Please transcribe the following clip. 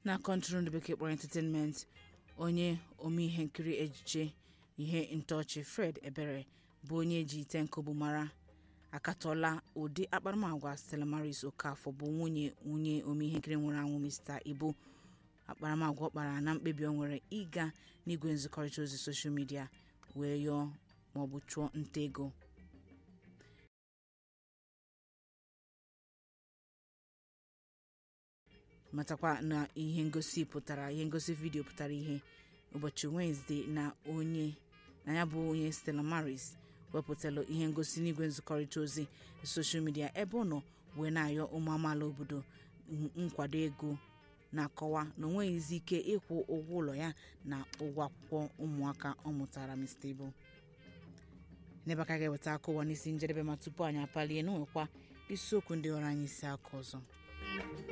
na kọntrol ndị bekee kpọrọ entertainment onye ome ihe nkiri ejije ihe ntọchị fred ebere bụ onye ji ite nkụbu mara akatọla ụdị akparamagwa stella maris okafọ bụ nwunye onye ome ihe nkiri nwụrụ anwụ mr ibu akparamagwa ọ kpara na mkpebi o nwere ịga n'igwe nzikọrịta ozi soshal midia wee yọọ maọbụ chụọ nta ego matakwa na ihe ngosi pụtara ihe ngosi vidiyo pụtara ihe ụbọchị wenesde na onye na ya bụ onye stella maris wepụtala ihe ngosi n'igwe nzikọrịta ozi soshal midia ebe ọ nọ wee na-ayọ ụmụ amaala obodo nkwado ego na-akọwa na o nweghịzi ike ịkwụ ụgwọ ụlọ ya na ụgwọ akwụkwọ ụmụaka ọ mụtara mr ibu n'ebe aka ga-eweta aka ụwa n'isi njedebe ma tupu anyị apalie n'onwekwa isiokwu ndị ọrụ anyị isi aka ọzọ